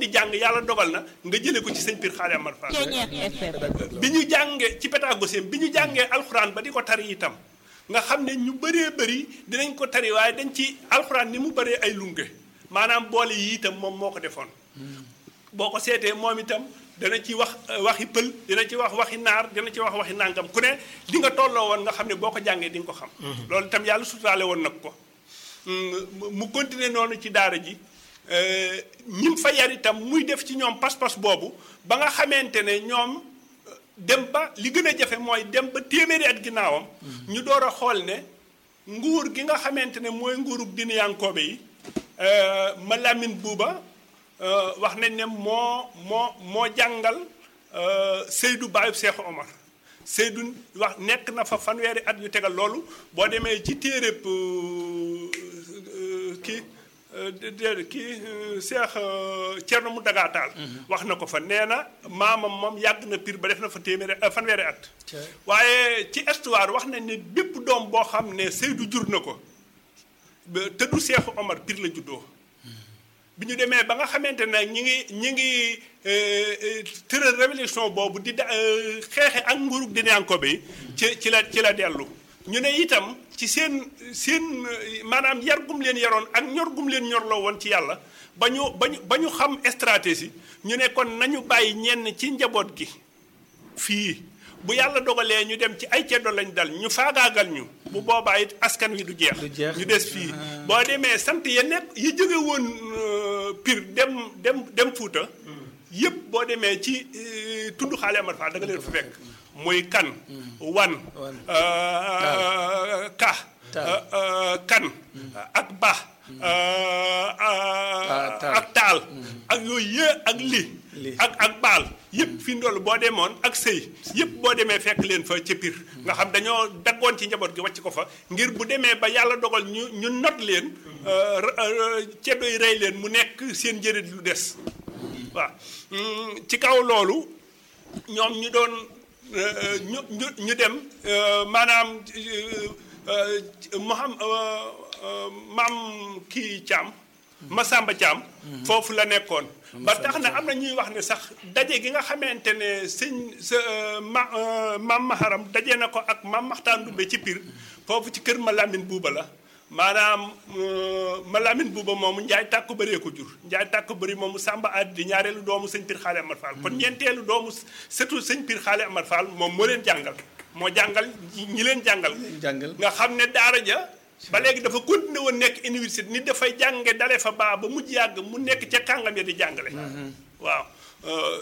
di jàng yàlla dogal na nga jëlee ko ci sëñ Pir Xaali Amar Fall Ceeñeex FM. bi ñu jàngee ci pédagogie bi ñu jàngee alxuraan ba di ko tari itam nga xam ne ñu bëree bëri dinañ ko tari waaye dañ ci alxuraan ni mu bëree ay lunge maanaam boole yi itam moom moo ko defoon boo ko seetee moom itam dana ci wax euh, waxi pël dina ci wax waxi naar dina ci wax waxi nàngam ku ne di nga tolloo woon nga xam ne boo ko jàngee di nga ko xam loolu itam yàlla suturaale woon nag ko mu- mu continuer noonu ci daara ji ñim fa yar itam muy def ci ñoom pas-pas boobu ba nga xamante ne ñoom euh, dem ba li gën a jafe mooy dem ba téeméeri at ginnaawam ñu door a xool ne nguur gi nga xamante ne mooy nguurug dinayankoobe yi euh, ma Lamine Buuba euh, wax nañ ne moo moo moo jàngal euh, Seydou Baayub Seexu Omar Seydou wax nekk na fa fanweeri at yu tegal loolu boo demee ci téeréb kii déedéet kii Seex Cerno mu dagaataal wax na ko fa nee na maamam moom yàgg na pir ba def na fa téeméeri fanweeri at waaye ci histoire wax nañ ne bépp doom boo xam ne Seydou jur na ko ba te du Seexu Omar pir la juddoo bi ñu demee ba nga xamante ne ñi ngi ñi ngi tëral révolution boobu di da xeexe ak nguurug dinayankobe yi ci ci la ci la dellu ñu ne itam ci seen seen maanaam yar gum leen yaroon ak ñor gum leen ñorloo woon ci yàlla ba ñu ba ñu ba ñu xam stratégie ñu ne kon nañu bàyyi ñenn ci njaboot gi fii bu yàlla dogalee ñu dem ci ay ceddo lañ dal ñu faagaagal ñu bu boobaa it askan wi du jeex Du jeex. ñu des fii boo demee sant ya nekk yi jóge woon Pire dem dem dem Fuuta yëpp boo demee ci euh, tund xaale Amar Fall da nga leen fa fekk muy kan wan Wan. euh, ka Taal. euh, euh, kan ak ba euh, euh, taal. ak taal ak yooyu yë ak li Li. ak ak baal yëpp fi ndoll boo demoon ak sëy yëpp boo demee fekk leen fa ca Pire nga xam dañoo daggoon ci njaboot gi wàcc ko fa ngir bu demee ba yàlla dogal ñu ñu not leen euh, r- euh, ceddo yi rey leen mu nekk seen njëriñ lu des waaw Mm, ci kaw loolu ñoom ñu doon euh, ñu ñu ñu dem euh, maanaam Moham maam kii Thiam Masamba Thiam foofu la nekkoon ba tax na am na ñuy wax ne sax daje gi nga xamante ne sëñ sa ma maam Maharam daje na ko ak maam Maxtaan Dumbe ci Pire foofu ci kër ma Lamine Buuba la maanaam ma Lamine Buuba moomu Njaay tàkku bëree ko jur Njaay tàkku bëri moomu Samba Adi di ñaareelu doomu sëñ Pire Xaale Amar Fall kon ñeenteelu doomu surtout sëñ Pire Xaale Amar Fall moom moo leen jàngal moo jàngal ñi leen jàngal jàngal nga xam ne daara ja ba léegi dafa continué woon nekk université nit dafay jànge dale fa baa ba mujj yàgg mu nekk ca kàngam ya di jàngale waaw euh,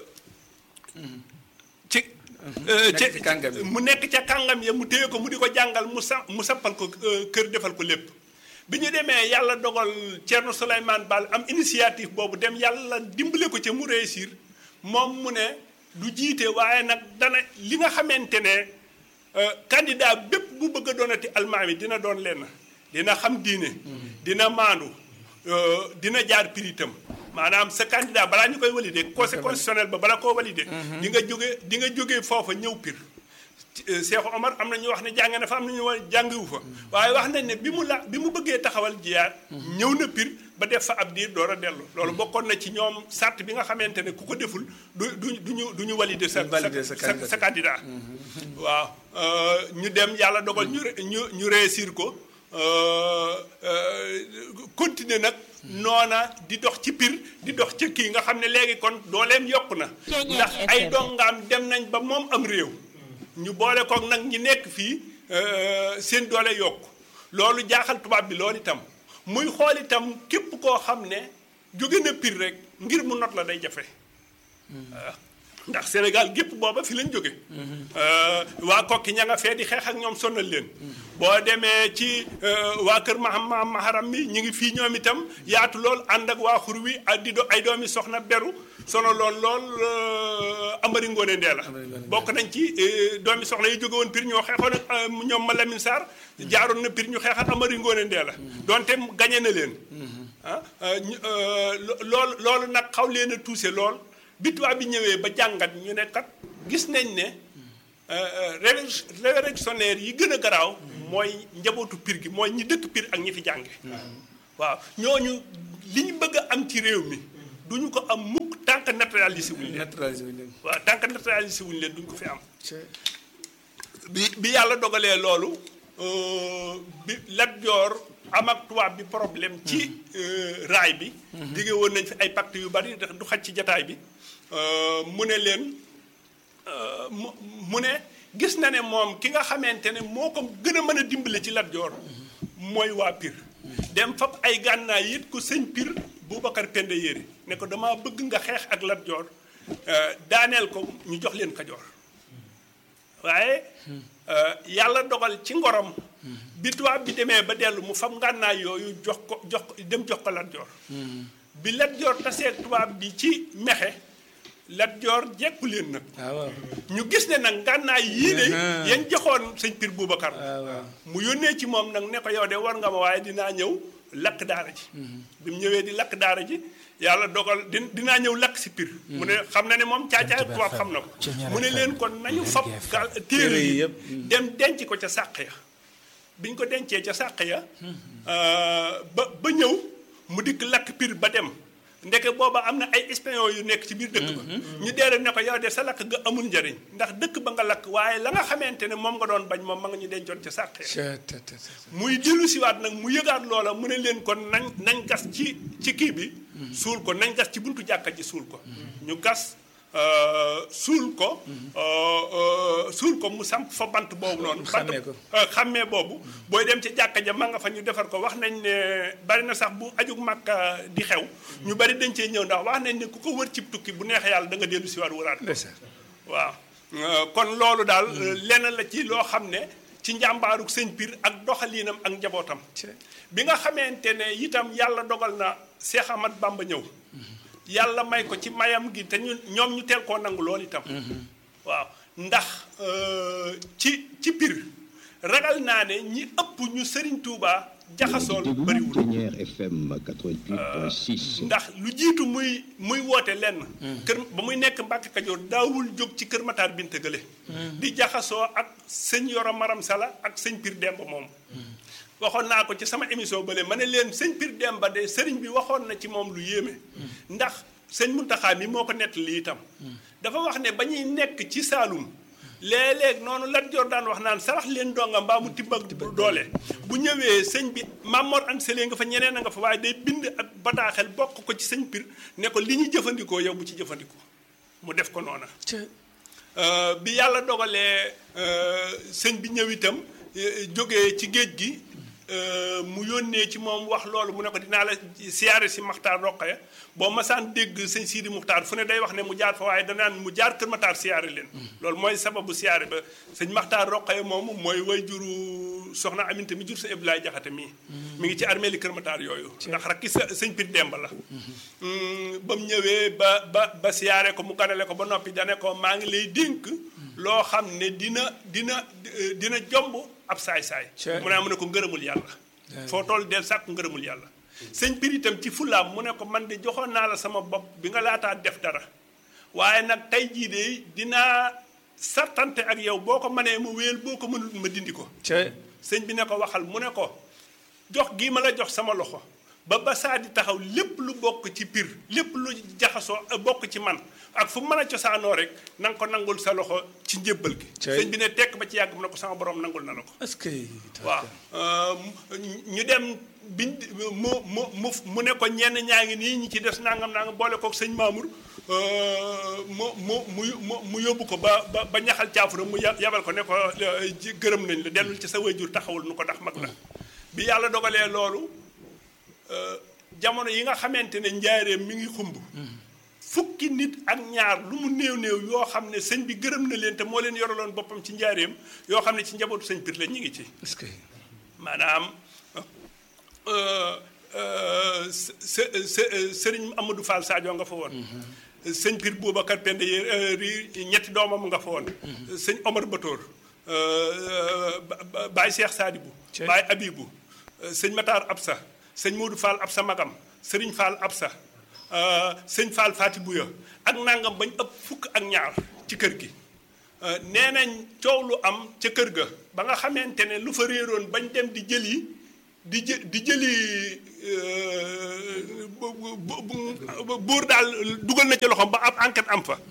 ci euh, Nekk ci- ci kàngam yi. mu nekk ca kàngam ya mu téye ko mu di ko jàngal mu sa mu sappal ko euh, kër defal ko lépp bi ñu demee yàlla dogal Thierno Souleymane Baal am initiative boobu dem yàlla dimbale ko ca mu réussir moom mu ne du jiite waaye nag dana li nga xamante ne euh, candidat bépp bu bëgg a doonati almaami dina doon lenn dina xam diine dina maandu euh, dina jaar piritam maanaam sa candidat balaa ñu koy valider conseil constitutionnel ba bala koo valider di nga jóge di nga jógee foofa ñëw pir Cheikh Omar am na ñu wax ne jàng na fa am na ñu wax jàngiwu fa waaye wax nañ ne bi mu la bi mu bëggee taxawal jiyaar ñëw na pir ba def fa ab diir door a dellu loolu bokkoon na ci ñoom sart bi nga xamante ne ku ko deful du du du ñu du ñu valider sa valider sa sa sa candidat waaw euh, ñu dem yàlla dogal ñu re- ñu ñu réussir ko euh, euh, continuer nag noona di dox ci pir di dox ci kii nga xam ne léegi kon dooleem yokku na Ceeñeer ndax ay FM. dongaam dem nañ ba moom am réew ñu boole koog nag ñi nekk fii euh, seen doole yokku loolu jaaxal tubaab bi loolu itam muy xool itam képp koo xam ne jóge na pir rek ngir mu not la day jafe waaw ndax Sénégal gépp booba fi lañ jóge Euh, waa kokki ña nga fee di xeex ak ñoom sonal leen boo demee ci euh, waa kër maham maham maharam mi ñu ngi fii ñoom itam yaatu lool ànd ak waa xur wi ak di do ay doomi soxna beru sono lool lool euh, amari ngoone ndee la Amari Ngoone Ndeela. bokk nañ ci euh, doomi soxna yi jóge woon pir ñoo xeexoon ak euh, ñoom ma Lamine Sarr jaaroon na pir ñu xeex ak amari ngoone ndee la donte gañe na leen ah euh, ñu, euh, lo- loolu loolu nag xaw leen a tuuse lool bi tubaab bi ñëwee ba jàngat ñu ne kat gis nañ ne euh, révolu- révolutionnaire yi gën a garaaw mooy njabootu pir gi mooy ñi dëkk pir ak ñi fi jànge waaw ñooñu li ñu bëgg a am ci réew mi duñu ko am mukk tant que naturalisé wuñ leen naturalisé wuñ leen. waaw tant que naturalisé wuñ leen duñ ko fi am Cee. bi bi yàlla dogalee loolu euh, bi Lat Joor am ak tubaab bi problème ci euh, raay bi dige woon nañ fi ay pacte yu bari ndax du xaj ci jataay bi euh, mu ne leen euh, mu mu ne gis na ne moom ki nga xamante ne moo ko gën a mën a dimbale ci Lat Joor mooy waa Pire dem fab ay gànnaay yit ko sëñ Pire Boubacar Penda Yéri ne ko dama bëgg nga xeex ak Lat Joor euh, daaneel ko ñu jox leen Kajoor waaye yàlla dogal ci ngorom bi tubaab bi demee ba dellu mu fam ngànnaay yooyu jox ko jox ko dem jox ko Lat Joor bi Lat Joor tasee tubaab bi ci mexe Lat Joor jekku leen nag ah waaw. ñu gis ne nag ngànnaay yii de Ah. yan joxoon sëñ Pir Boubacar ah waaw. mu yónnee ci moom nag ne ko yow de war nga ma waaye dinaa ñëw lakk daara ji bi mu ñëwee di lakk daara ji yàlla dogal di dinaa ñëw lakk si Pir mu ne xam na ne moom caacaay tubaab xam na ko mu ne leen kon nañu fab gal téere yi yëpp. dem denc ko ca sàq ya biñ ko dencee ca sàq ya ba ba ñëw mu dikk lakk Pir ba dem ndeke booba am na ay espion yu nekk ci biir dëkk ba ñu deere ne ko yow de sa lakk nga amul njariñ ndax dëkk ba nga lakk waaye la nga xamante ne moom nga doon bañ moom ma nga ñu dencoon ca sàq ya Cee te te te. muy dellu siwaat nag mu yëgaat loola mu ne leen kon nañ nañ gas ci ci kii bi suul ko nañ gas ci buntu jàkka ji suul ko ñu gas euh, suul ko euh, euh, suul ko mu samp fa bant boobu noonu bant Xàmmee ko. euh, xàmmee boobu booy dem ci jàkka ja ma nga fa ñu defar ko wax nañ ne bari na sax bu ajug màkka di xew ñu bari dañ cee ñëw ndax wax nañ ne ku ko wër cib tukki bu neexee yàlla da nga dellu siwaat wëraat ko ndeysaan. waaw Euh, kon loolu daal euh, lenn la ci loo xam ne ci njàmbaaruk sëñ Pir ak doxaliinam ak njabootam Cee. bi nga xamante ne itam yàlla dogal na Cheikh Ahmad Bamba ñëw yàlla may ko ci mayam gi te ñu ñoom ñu teel koo nangu loolu itam waaw ndax euh, ci ci Pir ragal naa ne ñi ëpp ñu Sëriñ Tuubaa jaxasool déglu bariwul Ténière FM 88.6. ndax lu jiitu muy muy woote lenn. kër ba muy nekk Mbàkke Kajoor daawul jóg ci kër Matar Binte Gële. di jaxasoo ak sëñ Yoro Maram Sala ak sëñ Pir Demba moom. waxoon naa ko ci sama émission bële ma ne leen sëñ Pir Demba de sëriñ bi waxoon na ci moom lu yéeme. ndax sëñ Muntaxa mi moo ko nettali itam. dafa wax ne ba ñuy nekk ci Saalum. léeg-léeg noonu Lat Joor daan wax naan sarax leen donga mbaa mu tibbag doole bu ñëwee sëñ bi Mamor Anta Sali nga fa ñeneen a nga fa waaye day bind ak bataaxel bokk ko ci sëñ Pir ne ko li ñu jëfandikoo yow bu ci jëfandikoo mu def ko noona Cee. Euh, bi yàlla dogalee euh, sëñ bi ñëw itam euh, jógee ci géej gi euh, mu yónnee ci moom wax loolu mu ne ko dinaa la siyaare si Maxtaar Roqaya boo masaan dégg sëñ Sidi Muxtaar fu ne day wax ne mu jaar fa waaye danaan mu jaar Kër Matar siyaare leen loolu mooy sababu siyaare ba sëñ Maxtaar Roqaya moomu mooy way juru soxna Aminta mi jur sa Abdoulaye Jaxate mii mi ngi ci armée li Kër Matar yooyu ndax rakki sa sëñ Pir Demba la Mm, ba mu ñëwee ba ba ba siyaare ko mu ganale ko ba noppi dane ko maa ngi lay dénk loo xam ne dina dina eh, dina jomb ab saay-saay Cee. mu ne mu ne ko ngërëmul yàlla foo toll del sàkku ngërëmul yàlla sëñ Pir itam ci fulaam mu ne ko man de joxoon naa la sama bopp bi nga laataa def dara waaye nag tey jii de dinaa sartante ak yow boo ko mënee ma wéel boo ko mënul ma dindi ko Cee. sëñ bi ne ko waxal mu ne ko jox gii ma la jox sama loxo ba ba saa di taxaw lépp lu bokk ci Pir lépp lu jaxasoo euh, bokk ci man ak fu mën a cosaanoo rek na nga ko nangul sa loxo ci njébbal gi Cey. sëñ bi ne tekk ba ci yàgg mu ne ko sama borom nangul na la ko est-ce que. waaw euh, ñu dem biñ mu mu mu mu ne ko ñenn ñaa ngi nii ñi ci des nangam nangam boole kook sëñ Mamour euh, mu mu mu mu mu yóbbu ko ba ba ba ñaxal caafura mu ya- yabal ko ne ko euh, ji- gërëm nañ la dellul ci sa wayjur taxawul nu ko ndax mag la bi yàlla dogalee loolu euh, jamono yi nga xamante ne njaareem mi ngi xumb fukki nit ak ñaar lu mu néew néew yoo xam ne sëñ bi gërëm na leen te moo leen yoraloon boppam ci njaareem yoo xam ne ci njabootu sëñ Pir la ñu ngi ci est-ce que. maanaam euh, euh, së- së- së- sëriñ Amadou Fall Sadio nga fa woon. sëñ Pir Boubacar Pende yi ñetti doomam nga fa woon. sëñ Omar Batoor. Baye Cheikh Sadibou. Cey. Baye Abibou. sëñ Matar Absa. sëñ Modou Fall Absa Magam. sëriñ Fall Absa. euh, sëñ Fall Fati Bouya ak nangam bañ ëpp fukk ak ñaar ci kër gi. Euh, nee nañ coow lu am ca kër ga ba nga xamante ne lu fa réeroon bañ dem di jëli di jë di jëli euh, bu- bu- bu- buur daal dugal na ci loxoom ba ab enquête am fa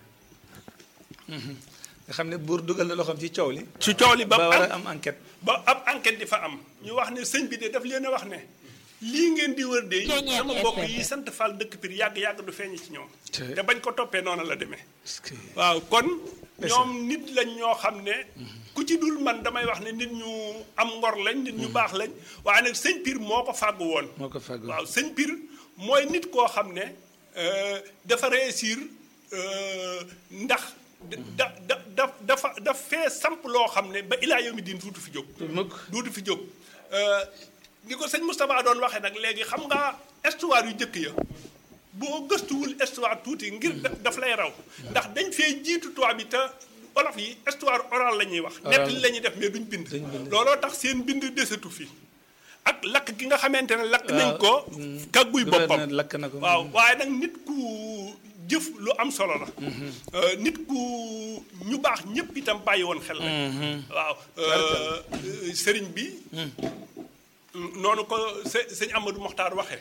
nga xam ne buur dugal na loxoom ci coow li ci coow li ba ba war am a am enquête ba ab enquête di fa am ñu wax ne sëñ bi de daf leen a wax ne lii ngeen di wër de Ceeñeer sama mbokk FM. yi sant Fall dëkk Pire yàgg-yàgg du feeñ ci ñoom Te- te bañ ko toppee noonu la demee Est-ce que- waaw kon ñoom nit lañ ñoo xam ne ku ci dul man damay wax ne nit ñu am ngor lañ nit ñu baax lañ waaye nag sëñ Pire moo ko fàggu woon moo ko fàggu waaw sëñ Pire mooy nit koo xam ne euh, dafa réussir euh, ndax da da da dafa daf fee samp loo xam ne ba ilaa yomi diin duutu fi jóg mukk duutu fi jóg Euh, ni ko sëñ Moustapha doon waxee nag léegi xam nga histoire yu njëkk ya boo gëstuwul histoire tuuti ngir da- daf lay raw ndax dañ fee jiitu tubaab bi te olof yi histoire orale la ñuy wax Oral. nettali la ñuy def mais duñ bind Duñ bind. looloo tax seen bind desatu fi ak lakk gi nga xamante ne lakk nañ Waaw. ko kagguy boppam gouverneur lakk na ko waaw waaye nag nit ku jëf lu am solo la Euh, nit ku ñu baax ñëpp itam bàyyi woon xel la waaw euh, euh, sëriñ bi noonu ko së- sëñ Amadou Mokhtar waxee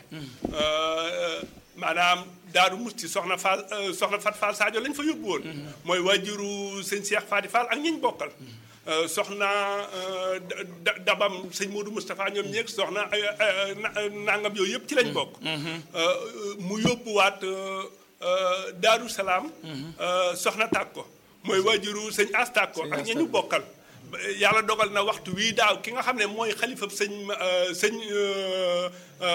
maanaam Daaru Musti soxna Fall euh, soxna Fat Fall Sadio lañ fa yóbbu woon mooy waajuru sëñ Cheikh Fadi Fall ak ñiñ bokkal Euh, soxna euh, da- da- dabam sëñ Modou Moustapha ñoom ñeeg soxna ay ay- na- nangam yooyu yëpp ci lañ bokk Euh, mu yóbbuwaat euh, euh, Daaru Salaam euh, soxna Tàkko mooy waajuru sëñ As Tàkko ak ña ñu bokkal ba- yàlla dogal na waxtu wii daaw ki nga xam ne mooy xalifab sëñ euh, sëñ euh,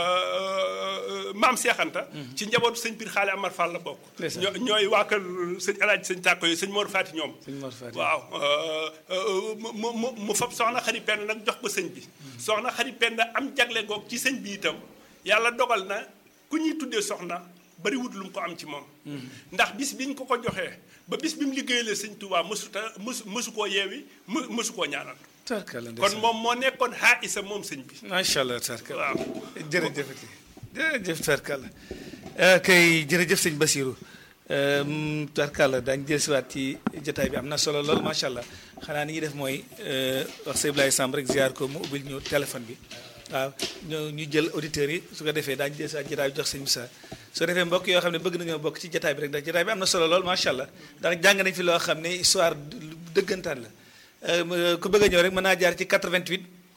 euh, maam Seexanta ci njabootu sëñ Pir Xaali Amar Fall la bokk Ndeysaan. ñoo- ñooy waa kër sëñ Alaaji sëñ Tàkko yi sëñ Mor Faati ñoom Sëñ Mor Faati. waaw euh, euh, mu mu mu mu fab soxna xari penn nag jox ko sëñ bi soxna xari penn am jagle goog ci sëñ bi itam yàlla dogal na ku ñuy tuddee soxna bari wut lu mu ko am ci moom ndax bis biñ ko ko joxee ba bis bi mu liggéeyalee sëñ Tuubaa mësuta mësu mësu koo yeewi më mësu koo ñaanal tarkala kon moom moo nekkoon xaa isa moom sëñ bi macha allah tarkala waaw jërëjëfati jërëjëf tarkala kay jërëjëf sëñ Basirou tarkala daañu jëlsiwaat ci jotaay bi am na solo lool macha allah xanaa ni ñuy def mooy euh, wax sëñ Ibrahima Samb rek ziar ko mu ubbil ñu téléphone bi waaw ñu ñu jël auditeurs yi su ko defee daañu jëlsiwaat jotaay bi jox sëñ Moussa soo defee mbokk yoo xam ne bëgg nañoo bokk ci jotaay bi rek ndax jotaay bi am na solo lool macha allah ndax jàng nañ fi loo xam ne histoire dëggantaan la Euh, ku bëgg a ñëw rek mën naa jaar ci 88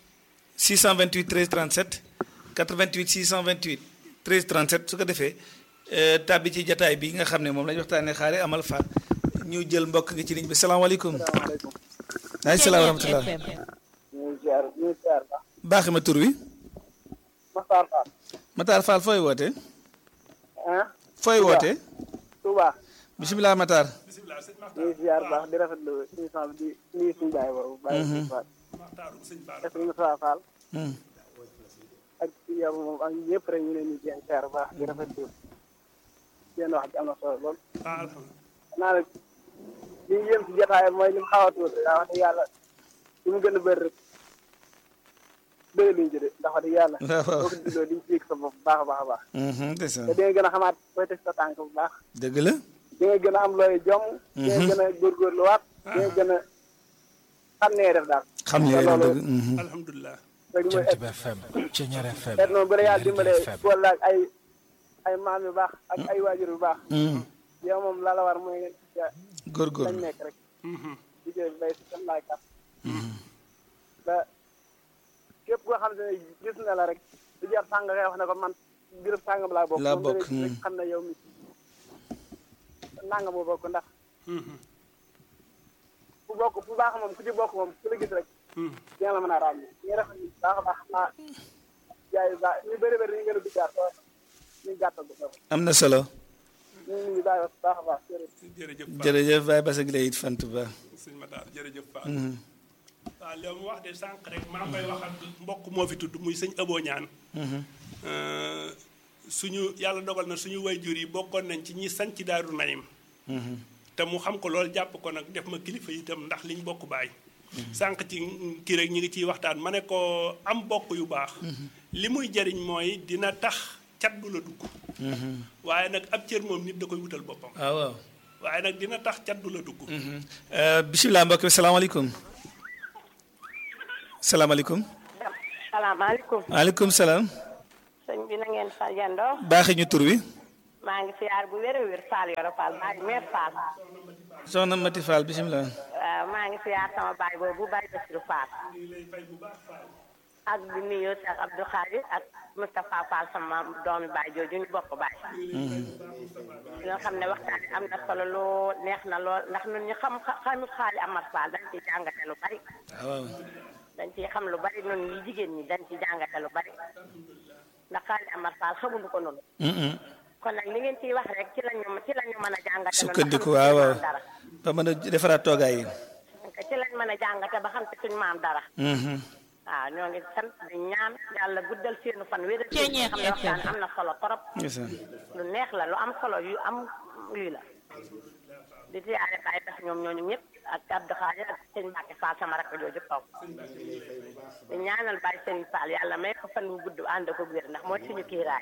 628 13 37 88 628 13 37 su ko defee euh, tàbbi ci jataay bi nga xam ne moom la ñu waxtaanee xaare amal faat ñu jël mbokk nga ci ligne bi salaamaaleykum. salaamaaleykum. waaleykum salaam wa rahmatulah. FM. ñu ngi ziar ñu ngi ziar ba. baaxi ma tur wi. Maxtaar Fall. Matar Fall fooy wootee. ah. fooy wootee. Touba. bisimilah Matar. bisimilah sëñ ñu ngi ziar baax di rafetlu émission bi di nuyu suñu baay boobu. bàyyi suñu Fall. Maxtaaru sëñ Baara ak suñu Moussa Fall. Hmm. ak yow moom ak ñëpp rek ñu leen di jéem ziar baax di rafetlu seen wax ji am na solo lool. ah alhamdulilah naa nag li ñu yëm si jotaay mooy li mu xaw a tuuti daa wax dëgg yàlla li mu gën a bëri rek bëri luñ ci de ndax wax dëgg yàlla. waaw waaw. boo ko digloo di nga ci yëg sa bopp bu baax a baax a baax. Mhm, ndeysaan. te di nga gën a xamaat fooy teg sa tànk bu baax. dëgg la. di nga gën a am looy jom. di nga gën a góorgóorluwaat. di nga gën a xam nee def daal. xam ne te dëgg loolu dëgg. mhm. alhamdulilah rek mooy Jant bi FM Ceñeer FM et noonu bu la yàlla dimbalee FM. boole ak ay ay maam yu baax ak ay waajur yu baax. Mhm. yow moom la la war mooy nga ci lañ góorgóorlu. nekk rek. liggéey bi bay si seen laay kat. ba képp koo xam ne gis na la rek du jar sàng ngay wax ne ko man gërëm sàngam laa bokk. Laa moom da bokk, ngay gis rek hmm. xam ne yow mi nangam boo bokk ndax fu bokk fu baax moom ku ci bokk moom ku la gis rek. dina la mën a ràññee ñu ngi rafetlu bu baax a baax xanaa jaay yu baax ñu bëri bëri ñu ngi gën a duggaat waaye ñu gàttal bu baax am na solo. ñu ngi nuyu baax a baax a baax jërëjëf. jërëjëf Fall jërëjëf Baye Bass ak lay it fant ba. sëñ Matar jërëjëf Fall waaw li mu wax de sànq rek maa ngi koy wax ak mbokk moo fi tudd muy sëñ Abo ñaan suñu yàlla dogal na suñu wayjur yi bokkoon nañ ci ñi sanc daaru nayim te mu xam ko loolu jàpp ko nag def ma kilifa itam ndax liñ bokk baay sànq ci kii rek ñu ngi ciy waxtaan ma ne ko am bokk yu baax li muy jariñ mooy dina tax cat du la dugg waaye nag ab cër moom nit da koy wutal boppam waaw waaw. waaye nag dina tax cat du la dugg bisimilah mbokk mi salaamaaleykum. salaamaaleykum. salaamaaleykum maaleykum salaam. sëñ bi na ngeen fa yendoo baaxee ñu tur wi. maa ngi siyaar bu wér a wér Fall Yoro Fall maa ngi meer Fall soxna Mati Fall bisimilah. waaw maa ngi siyaar sama baay boobu baay Basiru Fall ak di nuyu Cheikh Abdou Khadir ak Moustapha Fall sama doomi baay jooju ñu bokk baay ñoo xam ne waxtaan bi am na solo lool neex na lool ndax ñun ñu xam xamut xaali Amar Fall dañ ci jàngate lu bari waaw. dañ ciy xam lu bari noonu yi jigéen ñi dañ ci jàngate lu bari ndax xaali Amar Fall xamuñu ko noonu kon nag li ngeen ciy wax rek ci lañu ci lañu mën a jàngate noonu sukkandiku ba xam waaw ci waaw. suñu maam dara ba mën a defaraat toogaay yi. ci lañ mën a jàngate ba xam ci suñu maam dara waaw ñoo ngi sant di ñaan yàlla guddal seenu fan wéral seen xam ne waxtaan am na solo trop ndeysaan. lu neex la lu am solo yu am lii la di siyaare bàyyi tax ñoom ñooñu ñëpp ak Abdou Khadir ak sëñ Mbacke Fall sama rakk jooju toog di ñaanal bàyyi sëñ Fall yàlla may ko fan wu gudd ànd ko wér ndax mooy suñu kiiraay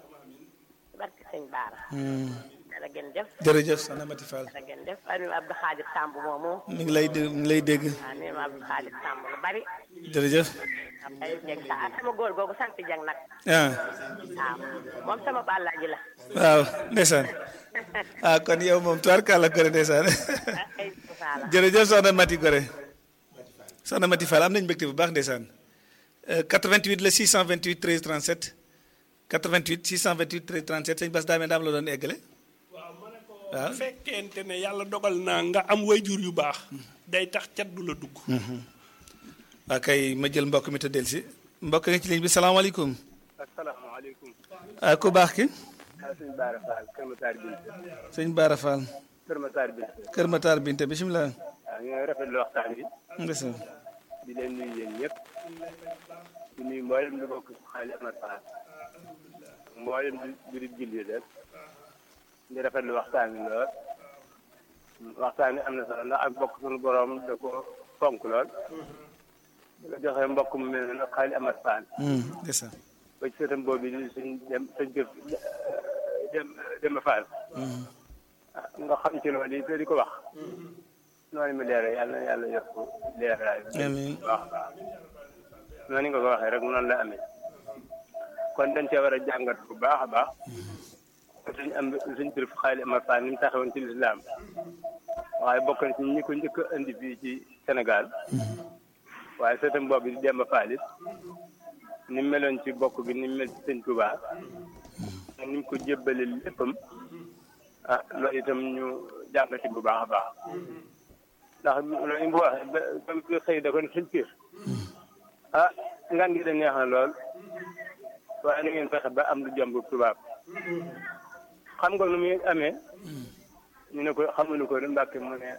barke sëñ Baara dara gën def jërëjëf soxna Mati Fall. dara gën def ak nuyu Abdou Khadir Samb moomu mi ngi lay dé mi ngi lay dégg. waaw nuyu Abdou Khadir Samb lu bari jërëjëf. am ay jeg sa ah sama góor googu sant jeg nag ah waaw moom sama bàllaaji la waaw ndeysaan. ah kon yow moom tubaarkàlla Gore ndeysaan. ay Fall jërëjëf soxna Mati Gore. soxna Mati Fall am nañu mbégte bu baax ndeysaan. Euh, 88 la 628 13 37 88 628 13 37 sëñ Bass Daamé daam la doon eggale. waaw bu fekkente ne yàlla dogal na nga am wayjur yu baax day tax cat du la dugg waa kay ma jël mbokk mi te del si mbokk nga ci ligne bi salaamaaleykum. asalaamaaleykum. ah ku baax ki. ah sëñ Baara Fall Kër Matar Binte. sëñ Baara Fall. Kër Matar Binte. Kër Matar Binte bisimilah. waaw ñooy rafetlu waxtaan bi. ndeysaan. di leen nuyu yéen ñëpp. di nuyu mboolem di bokk xaali Amar Fall. mboolem di di julli rek. di rafetlu waxtaan bi lool. waxtaan bi am na solo ndax ak bokk suñu borom da ko fonk lool. di ko joxe mbokk mu mel ne xaali Amar Fall. ndeysaan. ba ci sëtam boobu di suñ dem suñ jëf dem dem Fall. ah nga xam ci loolu yi te di ko wax. noonu mu leeral yàlla na yàlla yokk leeraay. amiin waaw noonu nga ko waxee rek noonu la amee. kon dañ cee war a jàngat bu baax a baax. suñ am suñ tur xaali Amar Fall ni mu taxawoon ci lislaam waaye bokk na ci ñi ko njëkk a indi fii ci Sénégal. waaye sëtam boobu di Demba Fall it ni mu meloon ci bokk gi ni mu mel ci sëñ Touba ni mu ko jébbale léppam ah loolu itam ñu jàngati bu baax a baax ndax loolu yi mu waxee ba ba mu xëy da ko ne sëñ Pire ah ngan gi da neex na lool waaye na ngeen fexe ba am lu jomb tubaab xam nga nu muy amee ñu ne ko xamuñu ko Mbàkke mu ne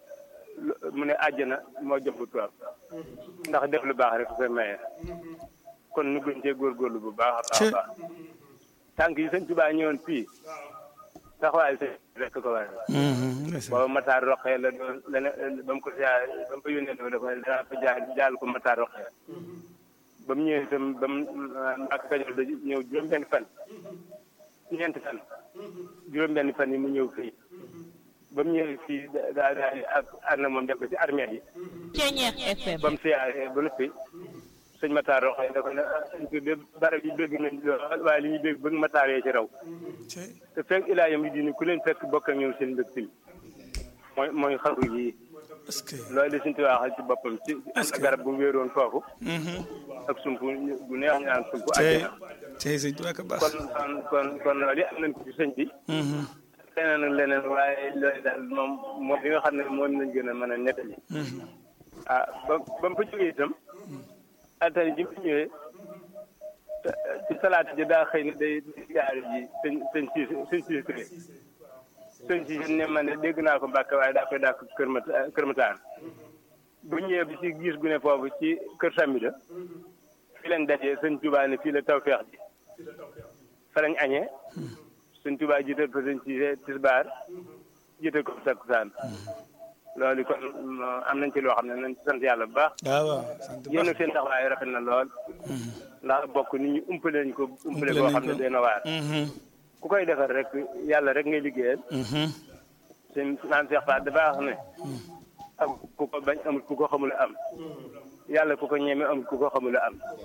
mu ne àjjana moo jomb tubaab ndax def lu baax rek su koy maye kon nu gën cee góorgóorlu bu baax a baax a baax tànk yi sëñ Tuubaa ñëwoon fii taxawaayu sëñ rek ko waral booba Matar Roqee la doon la ne ba mu ko siyaar ba mu ko yónnee dafa dafa danaa fa jaar jaal ko Matar Roqee ba mu ñëwee itam ba mu Mbàkke Kajoor da ñëw juróom-benn fan ñeenti fan juróom-benn fan yi mu ñëw fii ba mu ñëwee fii daa daa ak ànd na moom def ko ci armée yi Ceeñeex FM. ba mu siyaaree ba noppi sëñ Matar Roxay da ko ne sëñ bi de barab yi bëgg nañ lool waaye li ñuy bëgg bëgg Matar yee ci raw te fekk ilaa yam yi diini ku leen fekk bokk ak ñoom seen mbégte mi mooy mooy xaru yi est-ce que. loolu de suñ tuwaaxal ci boppam ci am na garab bu wéeroon foofu ak sump bu neex ñu naan sump tey àjjana tey sëñ Tuubaa ko baax. kon kon kon kon loolu yi am nañ ko ci sëñ bi leneen ak leneen waaye loolu daal moom moom li nga xam ne moom lañ gën a mën a nettali ah ba ba mu fa jógee itam altari ji mu ñëwee te- ci salaata ji daa xëy ne day yaari ji sëñ sëñ siis sëñ siis Touré sëñ siis ne man de dégg naa ko Mbàkke waaye daa koy dàkk kër Mata kër Mataan bu ñëwee bi ci gis gu ne foofu ci kër Samida fii lañ dajee sëñ Tuubaa ne fii la tawfeex ji fa lañ añee sëñ Tuubaa jiital fa sëñ Siise tisbaar jiital ko takkusaan loolu kon am nañ ci loo xam ne nañ ci sant yàlla bu baax waaw waaw sant bu yéen baax. seen taxawaay rafet na lool ndax bokk nit ñi umpale nañ ko umpale Umpale boo nañ xam ne ko. dina waar ku koy defar rek yàlla rek ngay liggéeyal seen naan Seex Faat dafa wax ne am ku ko bañ amul ku ko xamul am yàlla ku ko ñeme amul ku ko xamul am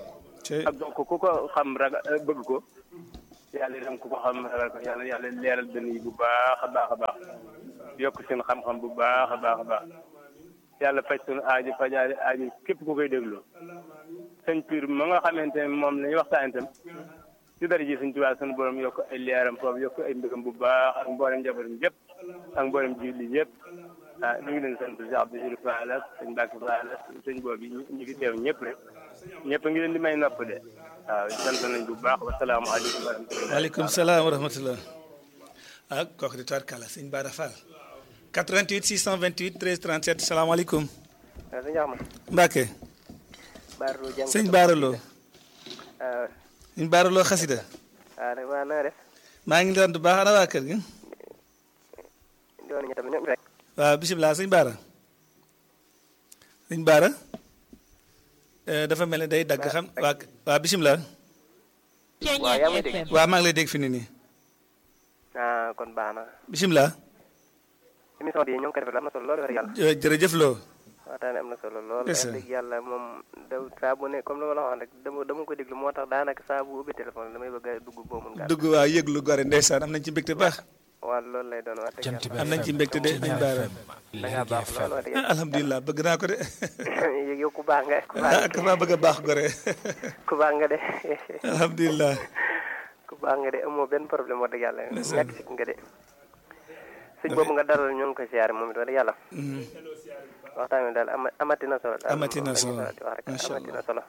te ak donc ku ko xam raga bëgg ko yàlla itam ku ko xam ragal ko yàlla yàlla leeral dënn yi bu baax a baax a baax yokk seen xam-xam bu baax a baax a baax yàlla faj suñu aaji fajaale aaji képp ku koy déglu sëñ Pire ma nga xamante ne moom la ñuy waxtaan itam ci dara ji suñ tubaab suñu borom yokk ay leeram foofu yokk ay mbégam bu baax ak mboolem njabootam yëpp ak mboolem julli yëpp ah ñu ngi leen sant Cheikh Abdou Fall ak sëñ Mbacke Fall ak sëñ boobu ñu ñu fi teew ñëpp rek ñëpp a ngi leen di may nopp de waaw sant nañ bu baax wasalaamaaleykum wa rahmatulah. waaleykum salaam wa rahmatullah ah kooku di tubaarkàlla sëñ Bara Fall 88 628 13 37 salaamaaleykum waaw sëñ Axma Mbacke Baara Lo jàng sëñ Bara Lo waaw sëñ Bara Lo xasida waaw nag waa na nga def maa ngi leen di baax ana waa kër gi doon nañu tamit ñoom rek waaw bisimilah sëñ Bara sëñ Bara eh, dafa mel ni day dagg xam waa waa bisimilah waaw yaa may dégg waa maa ngi lay dégg fi ni nii ah kon baax na bisimilah émission bi ñoo ngi ko defee am na solo lool wax yàlla Eh, jërëjëf Lo waxtaan am na solo lool Yes, wax sir. dëgg yàlla moom daw saa bu ne comme li ma la waxoon rek dama dama ko déglu moo tax daanaka saa bu ubbi téléphone damay bëgg a dugg boo mun gàtt dugg waa yëglu gore ndeysaan am nañ ci mbégte baax waaw loolu lay doon wax dëgg Jant bi yàlla am nañ ci mbégte de sëñ Bara da ngaa baax lool wax dëgg ah alhamdulilah bëgg naa ko de yàlla yow ku baax nga ku baax ah ka maa bëgg a baax gore ku baax nga de alhamdulilah ku baax nga de amoo benn problème wax dëgg yàlla ñàkk si nga de sëñ boobu nga dalal ñoo ngi koy siyaare moom it wax dëgg yàlla waxtaan wi daal ama amati na solo daal Amati na moom solo. la ñuy faral di wax Macha rek amati na solo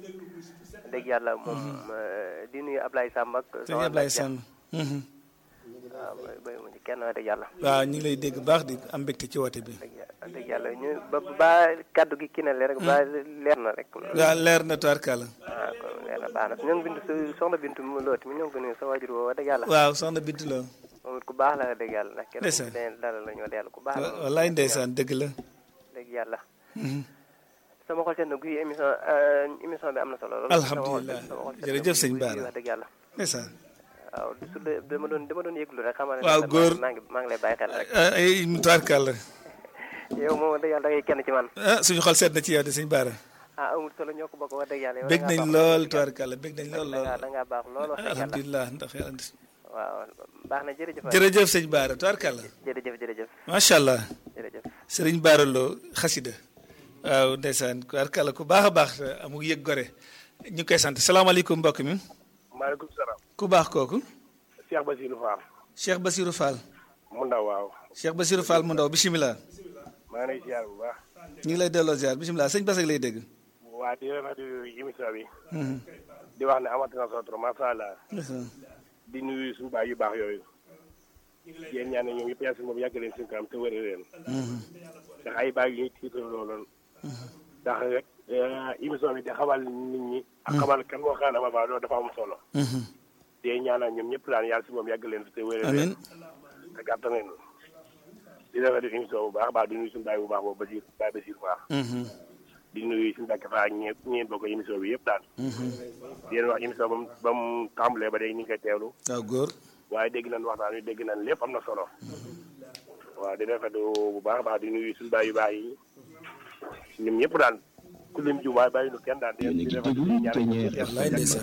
dëgg yàlla moom eh, di nuyu Ablaye Samb ak sëñ Ablaye Samb mhm. waaw bay bay mu ci kenn wax dëgg yàlla waaw ñu ngi lay dégg baax di am mbégte ci woote bi dëgg yàlla dëgg yàlla ñu ba ba kaddu gi kii na leer rek ba leer na rek waaw leer na tubaarkàlla waaw kon leer na baax na ñoo ngi bindu su- soxna bintu mu looti mi ñoo ngi ko nuyu sa waajur woo wax dëgg yàlla waaw soxna Bintu Lo moom it ku baax la wax dëgg yàlla ndax kenn Ndeysaan. ku ci dalal la ñu wax dëgg yàlla ku baax la wallaay ndeysaan dëgg la dëgg yàlla Mhm. sama xol seen na guy émission euh, émission bi am na solo lool Alhamdulillah. Sama xol- sama xol seen na Jërëjëf sëñ guy Bara. wax dëgg yàlla ndeysaan waaw su dee dama doon dama doon yëglu rek xamal ne Waaw, maa- góor. maa ngi maa ngi lay bàyyi xel rek ah ay tubaarkàlla yow moom wax dëgg yàlla da ngay kenn ci man ah suñu xol seet na ci yow de sëñ Bara ah amul solo ñoo ko bokk wax dëgg yàlla yow bég da ngaa nañ baax lool wax dëgg tubaarkàlla bég nañ yàlla. lool da lool ngaa da ngaa baax lool wax dëgg yàlla alhamdulilah ndax yàlla waaw baax na jërëjëf waay. jërëjëf sëñ Bara tubaarkàlla jërëjëf jërëjëf macha allah jërëjëf sëriñ Bara Lo xasida waaw ndeysaan tubaarkàlla ku baax a baax amul yëg gore ñu ngi koy sant salaamaaleykum mbokk mi maaleykum salaam. ku baax kooku Cheikh Basirou Fall. Cheikh Basirou Fall mu ndaw waaw. Cheikh Basirou Fall mu ndaw bisimilah maa ngi lay ziar bu baax. ñu ngi lay delloo ziar bisimilah sëñ Basak lay dégg. waa di rafetlu émission bi. Mhm. di wax ne amati na solo trop macha allah. ndeysaan. di nuyu suñu baay yu baax yooyu. yéen ñaan ñoom yëpp yàlla si moom yàgg leen suñu kanam te wëre leen. ndax ay baay yu ñuy tiitaroo looloon. ndax rek émission bi di xamal nit ñi. ak xamal kan moo xam ne ma loolu dafa am solo. Mhm. di ñaanal ñoom ñëpp daal yàlla si moom yàgg leen te wëre amiin leen. te gàttal leen. di rafetlu émission bu baax a baax di nuyu suñu baay bu baax boobu Basir baay Basir Fall. Mhm. di nuyu suñu dàkk fa ak ñeent ñeent bokk émission bi yëpp daal. Mhm. di leen wax émission ba mu ba mu tàmbalee ba léegi ñu ngi koy teewlu. waaw góor. waaye dégg nañ waxtaan wi dégg nañ lépp am na solo. waaw di rafetlu bu baax a baax di nuyu suñu baay yu baax yi ñoom ñëpp daal ku lim ju waaye bàyyi nu kenn daal di yéen a di ngi rafetlu déglu di ñaan Ténière di Wallaay FM ndeysaan.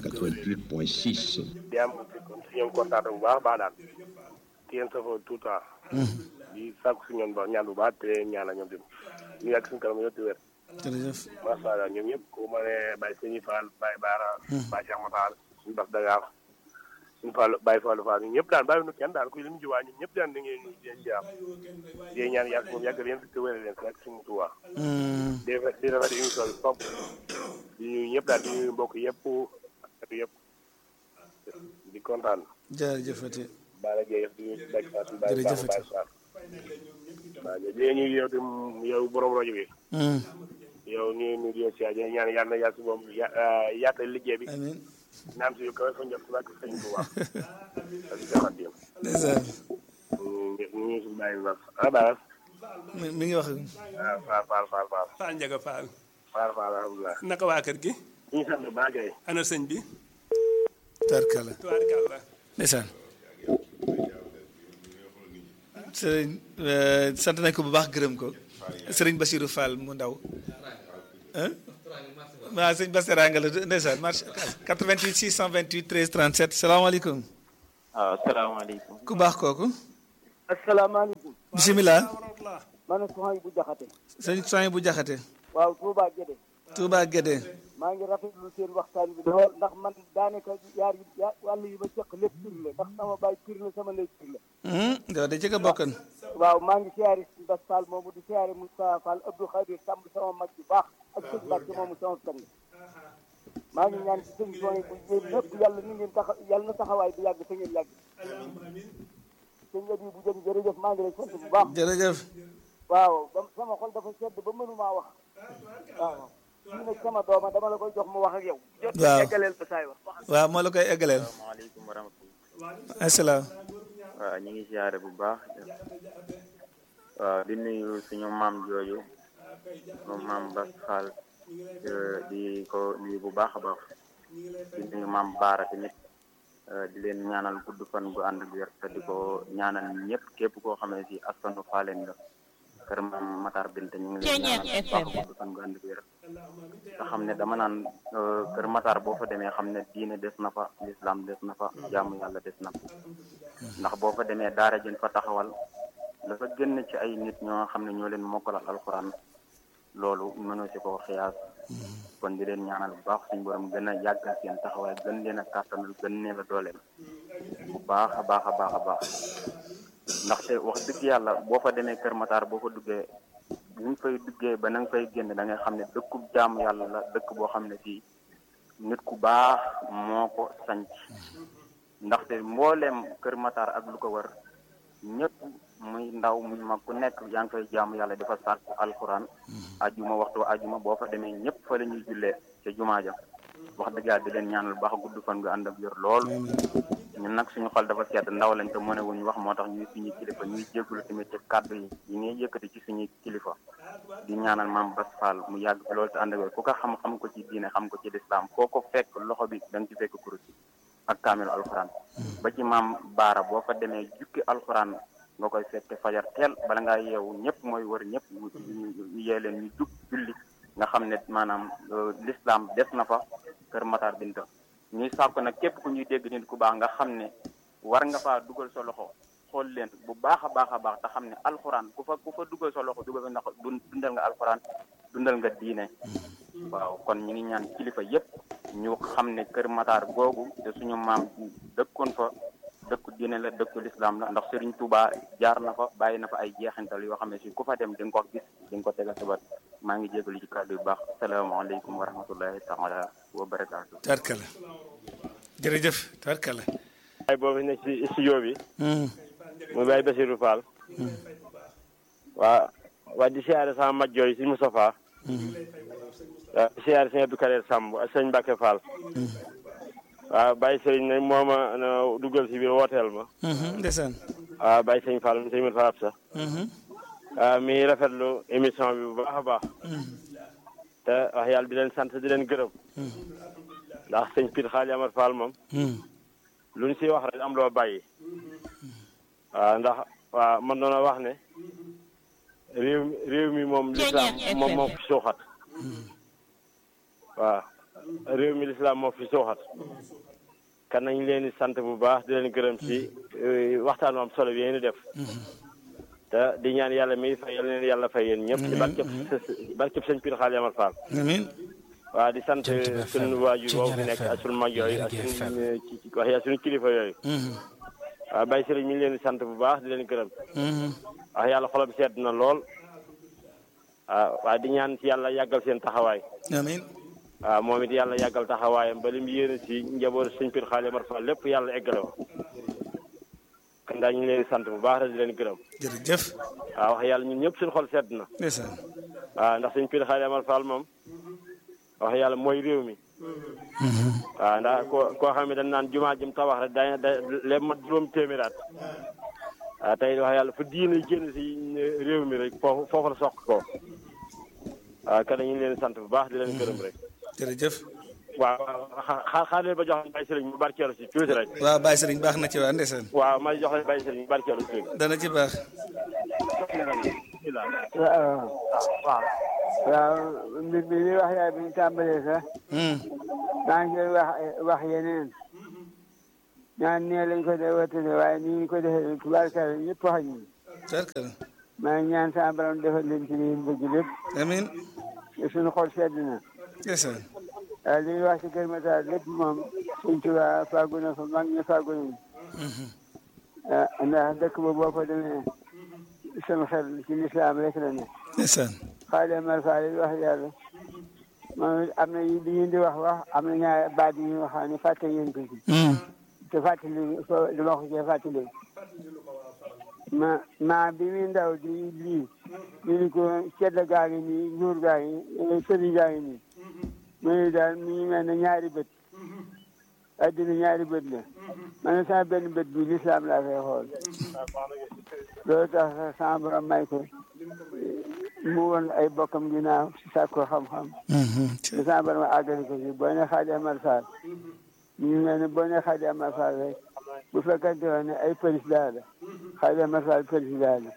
88.6 di am si ñoom kontaan bu baax a baax daal di leen safoo tout le temps. di sàkku si ñoom ba ñaan bu baax te ñaanal ñoom tamit ñu yàgg suñu kanam yëpp di wér. jërëjëf. macha allah ñoom ñëpp ku ma ne Baye Sëñ Fall Baye Baara. Baye Cheikh Matar suñu Bas Dagar suñu Fall Baye Fallou Fall ñun ñëpp daal bàyyi nu kenn daal ku lim jiwaa ñun ñëpp daal da ngeen di leen ziar di ñaan yàgg moom yàgg leen fi te wér leen rek suñu tuwaa Mhm. di rafet di rafet émission bi foofu di ñuy ñëpp daal di ñuy mbokk yëpp ak yëpp di kontaan jërëjëfati. Baara Gueye di ñuy Baye Fall suñu Baye Jërëjëf Fall Baye Fall waaw léegi ñuy yow tam yow borom rajo bi Mhm. yow ñu ñu di si ñaan yàlla na yàlla si moom ya yaatal liggéey bi amiin. naam si yu kawe fa njot si wàkk sëñ bu baax ak si jaxat yam ndeysaan. ñu ñu suñu bàyyi baax ah baax mi mi ngi wax. waaw faal faal faal faal Fall Njaga Fall faal faal alhamdulilah naka waa kër gi ñu ngi sant bu baax kay ana sëñ bi tarkala. tubaarkàlla ndeysaan. sëriñ eh, sant nañ ko bu baax gërëm ko. sëriñ Basirou Fall mu ndaw. ah waaw sëñ Bass Teranga la ndeysaan marché 88 628 13 37 salaamaaleykum waaw asalaamaaleykum. ku baax kooku asalaamaaleykum bisimilah man a soxna bu jaxate sëñ soñ bu jaxate waaw Touba Guédé Touba Guédé maa ngi rafetlu seen waxtaan bi lool ndax man daanaka yaar yi ya wàll yi ma cëq lépp pir la ndax sama baay pir la sama ndey pir la yow de ci nga bokkan waaw maa ngi siyaare si Bass Fall moomu di siyaare Moustapha Fall Abdou Khadir Samb sama mag bu baax ak sëñ Mbacke moomu sama sang maa ngi ñaan ci sëñ soñ bu yéen ñëpp yàlla ni ngeen taxa yàlla na taxawaay bi yàgg te ngeen yàgg sëñ Abi bu jëm jërëjëf maa ngi lay sant bu baax jërëjëf waaw ba sama xol dafa sedd ba mënumaa wax waaw kii nag sama dooma dama la koy jox mu wax ak yow jot waaw eggaleel ba saay wax waaw moo la koy eggaleel asalaamaaleykum wa rahmatulah. asalaam waaw ñu ngi siyaare bu baax. waaw di nuyu suñu maam jooju moom maam Bass Fall eh, di ko nuyu bu baax a baax di nuyu maam Baara tamit eh, di leen ñaanal gudd fan gu ànd ak wér te di ko ñaanal ñëpp képp koo xam ne si askanu Faaleen la kër maam Matar Binte ñu ngi leen ñaanal bu baax gudd fan gu ànd ak wér te xam ne dama naan eh, kër Matar boo fa demee xam ne diine des na fa lislaam des na fa jaamu yàlla des na fa ndax boo fa demee daara jën fa taxawal dafa génn ci ay nit ñoo xam ne ñoo leen mokkalal alxuraan loolu mënoo si ko xiyaas kon di leen ñaanal bu baax suñu borom gën a yàggal seen taxawaay gën leen a kàttanal gën leen a dooleel bu baax a baax a baax a baax ndaxte wax dëgg yàlla boo fa demee Kër Matar boo fa duggee bu ñu fay duggee ba na nga fay génn da ngay xam ne dëkkub jaamu yàlla la dëkk boo xam ne fii nit ku baax moo ko sanc ndaxte mbooleem Kër Matar ak lu ko wër ñëpp muy ndaw muy mag ku nekk yaa ngi koy jaamu yàlla dafa sàkku alxuraan ajuma waxtu ajuma boo fa demee ñëpp fa la ñuy jullee ca jumaa ja wax dëgg yàlla di leen ñaanal baax gudd fan nga ànd ak yor lool ñun nag suñu xol dafa sedd ndaw lañ te mëne wuñ wax moo tax ñuy suñuy kilifa ñuy jégalu tamit ci kàddu yi yi ngay yëkkati ci suñuy kilifa di ñaanal maam Bass Fall mu yàgg fi loolu te ànd ak wér ku ko xam xam ko ci diine xam ko ci lislaam foo ko fekk loxo bi da nga ci fekk kurus ak kaamilu alxuraan ba ci maam baara boo fa demee jukki alxuraan nga koy fekke fajar teel bala ngaa yeewu ñëpp mooy wër ñëpp ñu ñu yee leen ñu jug julli nga xam ne maanaam l'islam des na fa kër Matar Binta ñuy sàkku nag képp ku ñuy dégg nit ku baax nga xam ne war nga faa dugal sa loxo xool leen bu baax a baax a baax te xam ne alxuraan ku fa ku fa dugal sa loxo dugal nga dundal nga alxuraan dundal nga diine waaw kon ñu ngi ñaan kilifa yépp ñu xam ne kër Matar googu te suñu maam dëkkoon fa dëkku diine la dëkku lislaam la ndax Serigne Touba jaar na fa bàyyi na fa ay jeexintal yoo xam ne si ku fa dem di nga ko gis di nga ko tegal sa bët maa ngi jégalu ci kàddu yu baax salaamaaleykum wa rahmatullahi taala wa barakaatu. tarkala jërëjëf tarkala. waaye boobu nekk ci studio bi. muy Baye Bassirou Fall. waa waa di siyaare sama mag jooy si Moustapha. waaw di siyaare sëñ Abdou Kader Samb ak sëñ Mbacke Fall. waaw Baye Serigne nag moo ma dugal si biir wooteel ma. ndeysaan. waaw Baye Sëñ Fall sëñ Moussa Absa. waaw mi rafetlu émission bi bu baax a baax. te wax yàlla di leen sant di leen gërëm. ndax sëñ Pire Xaali Amar Fall moom. lu ñu siy wax rek am loo bàyyi. waaw ndax waaw man doona wax ne réew mi réew mi moom lislaam moom moo fi suuxat. waaw réew mi lislaam moo fi suuxat. kan nañ leen di sant bu baax di leen gërëm ci waxtaan am solo bi yéen def. te di ñaan yàlla mi fay yal leen yàlla fay yéen ñëpp. ci barkeb barkeb sëñ Pire Xaali Amar Fall. amiin. waaw di sant suñu waajur woowu fi nekk ak suñu mag yooyu ak suñu wax yaa suñu kilifa yooyu. waaw Baye Serigne mi ngi leen di sant bu baax di leen gërëm. wax yàlla xolam sedd na lool. waaw waaye di ñaan ci yàlla yàggal seen taxawaay. amiin. waaw moom it yàlla yàggal taxawaayam ba lim yéene si njaboot sëñ Pire Xaali Amar Fall lépp yàlla eggale ko. kon daal ñu ngi leen di sant bu baax rek di leen gërëm. jërëjëf. waaw wax yàlla ñun ñëpp suñu xol sedd na. ndeysaan. waaw ndax sëñ Pire Xaali Amar Fall moom. wax yàlla mooy réew mi. waaw ndax koo koo xam ne dañ naan jumaa jëm tabax rek da da lépp mat juróom téeméeraat. waaw tey wax yàlla fu diine génn si réew mi rek foofu foofu la soq ko. waaw kan ñu ngi leen sant bu baax di leen gërëm rek. jërëjëf. waaw xaar xaar leen ba jox leen Baye Serigne mu barkeelu si tuuti rek. waaw Baye Serigne baax na ci waa ndeysaan. waaw ma jox leen Baye Serigne mu barkeelu si tuuti. dana ci baax. waaw waaw mbir bi li wax yaay bi ñu tàmbalee sax maa ngi wax wax yeneen ñaan nee lañ ko dee watane waaye nii ñu ko defee tubaarkalla ñëpp wax ñu tubaarkalla maa ngi ñaan sa borom defal leen ci li ñu bëgg lépp amiin suñu xol sedd na ndeysaan waaw li ñuy wax ci Kër Massar lépp moom suñ tubaab fàggu na fa mag ñi fàggu nañu ah ndax dëkk ba boo fa demee sama xel ci lislaam rek la ne ndeysaan xaale mar faale wax yàlla moom am na li ngeen di wax wax am na ñaar baat yi nga xam ne fàtte ngeen ko ci te fàttali fo dama ko cee fàttali ma ma bi muy ndaw di lii ñu ni ko cedd gaa ngi nii ñuur gaa ngi sëriñ gaa ngi nii mu ni daal mi ngi mel ne ñaari bët addina ñaari bët la ma ne sama benn bët bi lislaam laa fay xool loolu tax sama borom may ko mu woon ay bokkam ginnaaw si sàkko xam-xam te sama borom àggali ko si boo ne Xaadi Amar Fall ñu ngi mel ne boo ne Xaadi Amar Fall rek bu fekkante woon ne ay président la Xaadi Amar Fall président la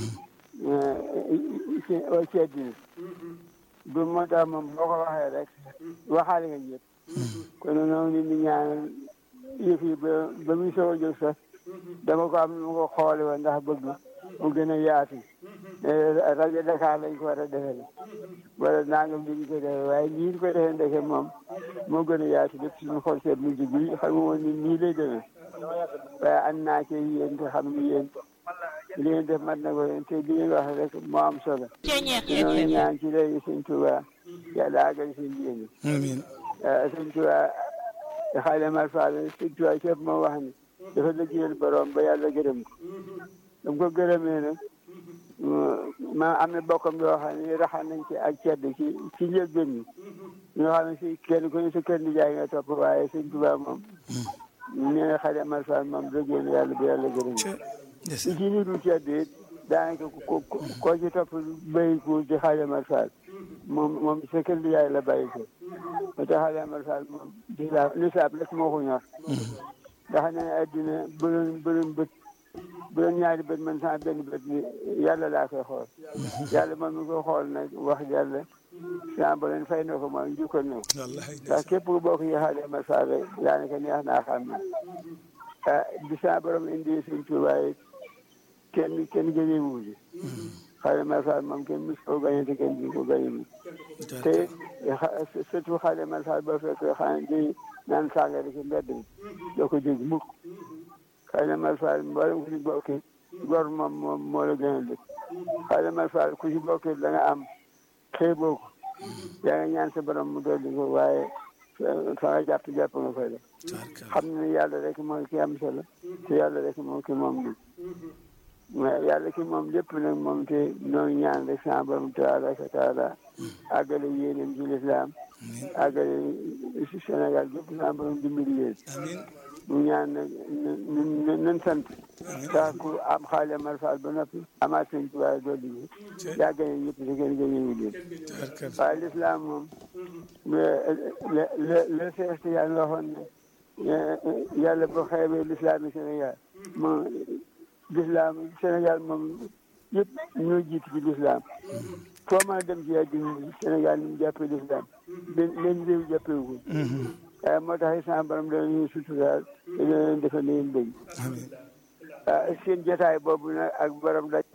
ci ci àddina du moo tax moom boo ko waxee rek waxaale nga ñëpp kon noonu nit ñi ñaanal yëf yi ba ba muy soog a jóg sax dama ko am nu ma ko xoole woon ndax bëgg mu gën a yaatu rajo Dakar lañ ko war a defee wala nangam li ñu ko defee waaye nii ñu ko defee ndeke moom moo gën a yaatu lépp suñu xol seet mujj bi xam nga woon ni nii lay demee waaye ànd naa ci yéen te xam ni yéen li ngeen def mat na ko te li ngeen wax rek moo am solo ñoo ñaan ci léegi sëñ Tuba yàlla àggal seen yéene amiin sëñ Tuba xaale mal faal sëñ Tuba képp moo wax ni dafa liggéeyal borom ba yàlla gërëm ko dam ko gërëmee nag ma am na bokkam yoo xam ne raxal nañ ci ak cedd ci ci njëlbéen ñi ñoo xam ne si kenn ku ne sa kër nijaay nga topp waaye sëñ Tuba moom nee na xaale mal faal moom liggéeyal yàlla ba yàlla gërëm ko ci ci nitu cedd it daanaka ko koo ci topp béy ko ci xaale mal faal moom moom sa kër nijaay la bàyyi ko moo tax xaale mal faal moom lislaam lislaam rek moo ko ñor ndax ne addina bu doon bu doon bët bu doon ñaari bët man sama benn bët bi yàlla laa koy xool yàlla moom mi ko xool nag wax yàlla sama ba leen fay na ko moom njukkal na ko ndax képp ku bokk yi xaale mal faal rek daanaka neex naa xam ne ah di sama borom indi suñ tubaay kenn kenn gënee wuuji xaale mal faal moom kenn mus koo gañe te kenn bi ko gañe mu te surtout xaale mal faal boo fekk xam di naan sàngara ci mbedd mi doo ko dégg mukk xaale mal faal mboolem ku ci bokki gor moom moom moo la gën a dëkk xaale mal faal ku ci bokki da nga am xeeboo ko yaa nga ñaan sa borom mu dolli ko waaye fa nga jàpp jàpp nga koy def xam ne yàlla rek mooy ki am solo te yàlla rek moom ki moom li mais yàlla ki moom lépp nag moom te noonu ñaan rek sa borom tabaraka taala àggale yéeneen ci lislaam àggale si Sénégal gépp sa borom dimbali leen mu ñaan nag nan nan sant ndax ku am xaale mal faal ba noppi amaat sëñ tubaab dolli bi yaa gëne ñëpp te kenn gënewu leen waaye lislaam moom le le le sees yàlla waxoon ne yàlla boo xeebee lislaam yi Sénégal moom lislaam Sénégal moom yëpp ñoo jiitu ci lislaam foo mën a dem ci àddina Sénégal ni mu jàppee lislaam benn benn réew jàppewu ko waaye moo tax sama borom dana ñuy suturaal te dana leen defal leen bëgg seen jotaay boobu nag ak borom daj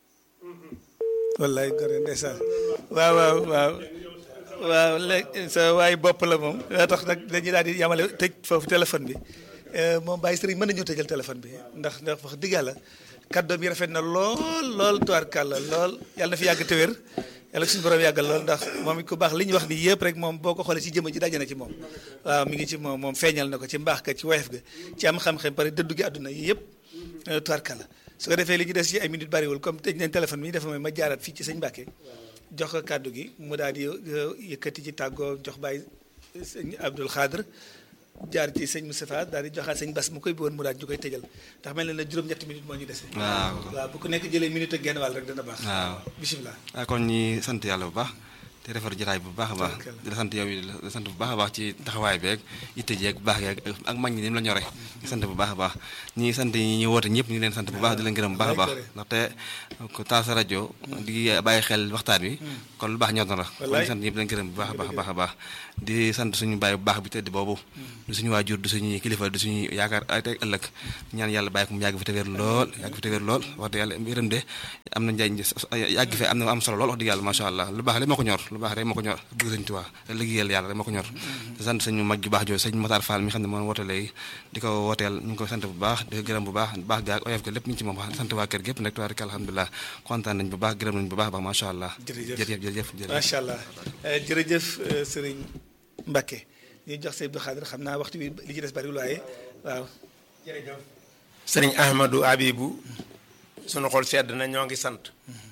wallaay gore ndeysaan waaw waaw waaw waaw léegi sa waay bopp la moom daa tax nag dañuy daal di yamale tëj foofu téléphone bi moom Baye Serigne mën nañoo tëjal téléphone bi ndax ndax wax dëgg yàlla kàddoom yi rafet na lool lool tubaarkàlla lool yàlla na fi yàgg te wér yàlla suñu borom yàggal lool ndax moom it ku baax li ñu wax nii yëpp rek moom boo ko xoolee ci jëmm ji daje na ci moom waaw mi ngi ci moom moom feeñal na ko ci mbaax ga ci woyof ga ci am xam-xam pare dëddu gi àdduna yi yëpp tubaarkàlla su ko defee li ñu des ci ay minutes bariwul comme tëj nañ téléphone bi dafa may ma jaaraat fii ci sëñ Mbàkke jox ko kàddu gi mu daal di yëkkati ci tàggoo jox Baye sëñ Abdoul Khadr jaar ci sëñ Moustapha daal di joxaat sëñ Bass mu koy boon mu daal ñu koy tëjal ndax mel na ne juróom-ñetti minutes moo ñu dese. waaw waaw bu ko nekk jëlee minute ak genn wàll rek dana baax. waaw bisimilah. kon ñi sant yàlla bu baax te defar jotaay bu baax a baax di la sant yow yi di la sant bu baax a baax ci taxawaay beeg itte jeeg baax geeg ak mag ñi ni mu la ñore di sant bu baax a baax ñi sant ñi ñu woote ñëpp ñu ngi leen sant bu baax di leen gërëm bu baax a baax ndaxte ko taal sa rajo di bàyyi xel waxtaan wi kon lu baax ñor na la kon di sant ñëpp di leen gërëm bu baax a baax a baax a baax di sant suñu bàyyi bu baax bi tëdd boobu di suñu waajur di suñu kilifa di suñu yaakaar ay tey ëllëg ñaan yàlla bàyyi ko mu yàgg fi te wér lool yàgg fi te wér lool wax dëgg yàlla yërëm de am na njariñ yàgg fi am na am solo lool wax dëgg yàlla macha allah lu baax rek moo ko ñor lu baax rek moo ko ñor bëgg sëñ Tuubaa liggéeyal yàlla rek moo ko ñor di sant suñu mag ju baax jooju sëñ Matar Fall mi xam ne moom woote léegi di ko wooteel ñu ngi koy sant bu baax di ko gërëm bu baax baax gaag oyof ga lépp ñu ci moom wax sant waa kër gépp nag tubaarika alhamdulilah kontaan nañ bu baax gërëm nañ bu baax baax macha allah jërëjëf jërëjëf macha allah jërëjëf sëriñ Mbacke ñu jox sëñ Abdou Khadir xam naa waxtu bi li ci des bariwul waaye waaw jërëjëf sëriñ Ahmadou Abibou sunu xol sedd na ñoo ngi sant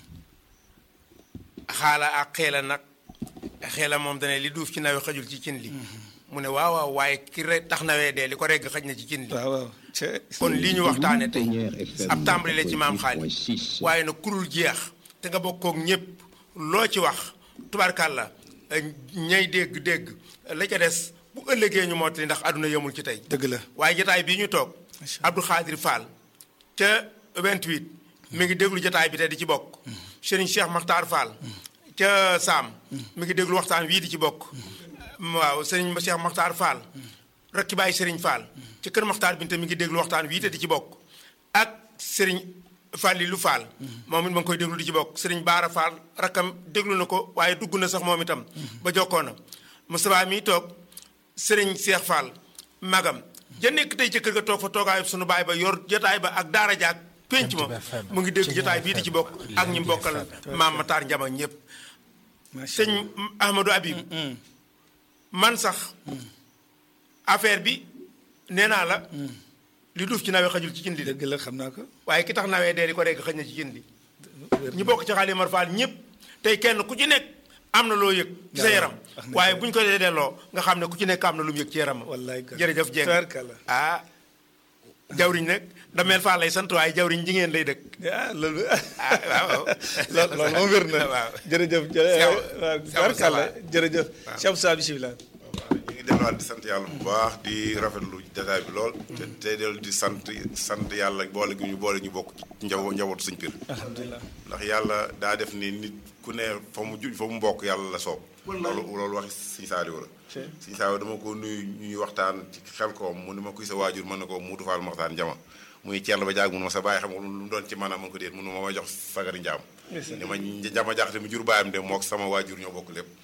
xaala ak xeela nag xeela moom dane li duuf ci nawe xajul ci cin li mu ne waaw waaw waaye ki re tax nawee dee li ko regg xaj na ci cin li kon lii ñu waxtaane tey ab tàmbali la ci maam xaali waaye nag kurul jeex te nga bokkook ñépp loo ci wax tubaarkàlla ñay dégg dégg la ca des bu ëllëgee ñu mottali ndax àdduna yemul ci tey dëgg la waaye jotaay bii ñu toog Abdou Khadir Fall ca 28 mi ngi déglu jotaay bi te di ci bokk Serigne Cheikh Makhtar Fall ca Saam mi ngi déglu waxtaan wii di ci bokk waaw Serigne Cheikh Makhtar Fall rakki bàyyi Serigne Fall ca kër Makhtar Binta mi ngi déglu waxtaan wii te di ci bokk ak Serigne Fallilou Fall moom it ma ngi koy déglu di ci bokk Serigne Baara Fall rakkam déglu na ko waaye dugg na sax moom itam ba jokkoo na Moustapha mi toog Serigne Cheikh Fall magam ja nekk tey ca kër ga toog fa toogaayu sunu baay ba yor jotaay ba ak daara jaak penc ma mu ngi dégg jotaay bii di ci bokk ak ñi mbokkal maam Matar Njama ñëpp sëñ Ahmadou Habib man sax affaire bi nee naa la li duuf ci nawee xajul ci cin li dëgg la xam naa ko waaye ki tax nawee dee di ko rekk xëj na ci cin li ñi bokk ci xaalis Mar Fall ñëpp tey kenn ku ci nekk am na loo yëg ci sa yaram waaye bu ñu ko dee delloo nga xam ne ku ci nekk am na lu mu yëg ci yaram jërëjëf Dieng ah jawriñ nag dameel faa lay sant waaye jawriñ jigéen lay dëkk ah loolu ah waaw loolu loolu moom wér na waaw jërëjëf barkalla jërëjëf Cheikh Moussa bisimilah ñu ngi delluwaat di sant yàlla bu baax di rafetlu jataay bi lool te tey dellu di sant sant yàlla boole gi ñu boole ñu bokk ci njaw njabootu suñ pir alhamdulilah ndax yàlla daa def ni nit ku ne fa mu ju fa mu mbokk yàlla la soob loolu loolu waxi siñ saaliwu la siñ saaliwu dama ko nuyu ñuy waxtaan ci xel koom mu ne ma kuy sa waajur mën na ko muutu faal maxtaan jama muy ceerno ba jaag mun ma sa bàyyi xam nga lu mu doon ci maanaam mën ko déet mun ma ma jox sagari njaam ni ma njama jaxte mi jur baayam de mook sama waajur ñoo bokk lépp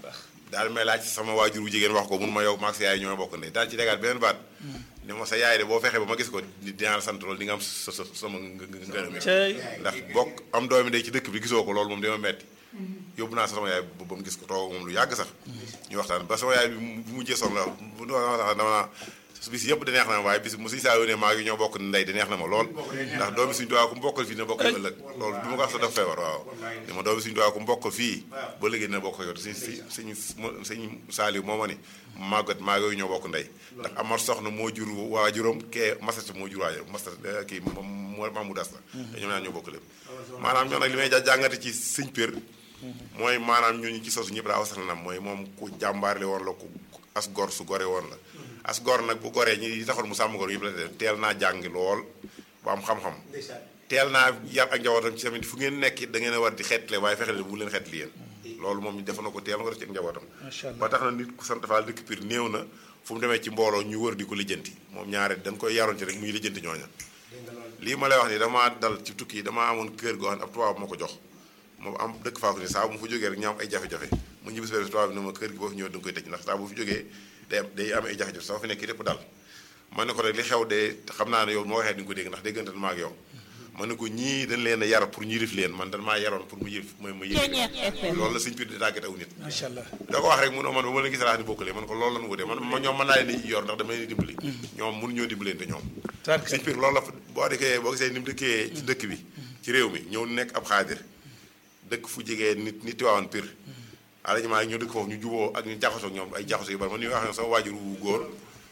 daal may laaj sama waajur wu jigéen wax ko mun ma yow maag sa yaay ñoo bokk ne daal ci tegaat beneen baat ni ma sa yaay de boo fexee ba ma gis ko dinaa la sant loolu di nga am sa sa sama ngërëm ndax bokk am doomi day ci dëkk bi gisoo ko loolu moom dama metti yóbbu naa sama yaay ba mu gis ko toog moom lu yàgg sax ñu waxtaan ba sama yaay bi bu mujjee son la bu dama bis yëpp da neex na ma waaye bis mu suñu saa yónnee maa ngi ñoo bokk ndey da neex na ma lool ndax doomi suñu dowaa ku mbokkal fii dina bokk yow ëllëg loolu bi ma ko wax sax dafa feebar waaw ni ma doomi suñu dowaa ku mbokkal fii ba léegi dina bokk yow si si suñu suñu saaliw moo ma ni màggat maa ngi ñoo bokk ndey ndax amar soxna moo jur waajuram kee masata moo jur waajur masata kii maamu das la te ñoom ñaar ñoo bokk lépp maanaam ñoo nag li may jàngate ci sëñ pér mooy maanaam ñooñu ci sosu ñëpp daa wasal na mooy moom ku jàmbaarle woon la ku as gor su gore woon la as gor nag bu goree ñi taxoon mu sàmm gor yëpp la def teel naa jàngi lool bu am xam-xam teel naa yar ak njabootam ci tamit fu ngeen nekk da ngeen a war di xeetle waaye fexe bu leen xeetli yéen loolu moom def na ko teel na ko def ci ak njabootam ba tax na nit ku sant Faal dëkk Pire néew na fu mu demee ci mbooloo ñu wër di ko lijjanti moom ñaare dañ koy yaroon ci rek muy lijjanti ñooña lii ma lay wax ni damaa dal ci tukki yi damaa amoon kër goo xam ne ab tubaab moo ko jox moom am dëkk faa ko ni saa bu mu fa jógee rek ñoo am ay jafe-jafe mu ñibbisi benn tubaab bi ne ma kër gi boo fi ñëwee da nga koy tëj ndax saa bu fi jógee day am day am ay jafe-jafe sama fi nekk lépp daal ma ne ko rek li xew de xam naa ne yow moo waxee di nga ko dégg ndax déggante ma ak yow ma ne ko ñii dañ leen a yar pour ñu yilif leen man dañ maa yaroon pour mu yilif ma ma yilif loolu la suñ pir di tàggat aw nit macha allah da ko wax rek mu ne man ba ma leen gis laa ni bokkalee man ko loolu lan wutee man ñoom mën naa leen di yor ndax dama leen di dimbali ñoom mënu ñoo dimbaleen te ñoom suñ pir loolu la boo dikkee boo gisee ni mu dëkkee ci dëkk bi ci réew mi ñëw nekk ab xaadir dëkk fu jegee nit nit tiwaawan pir alajumaa ñoo dëkk foofu ñu juboo ak ñu jaxasoo ak ñoom ay jaxasoo yu bari man ni wax sama waajur wu góor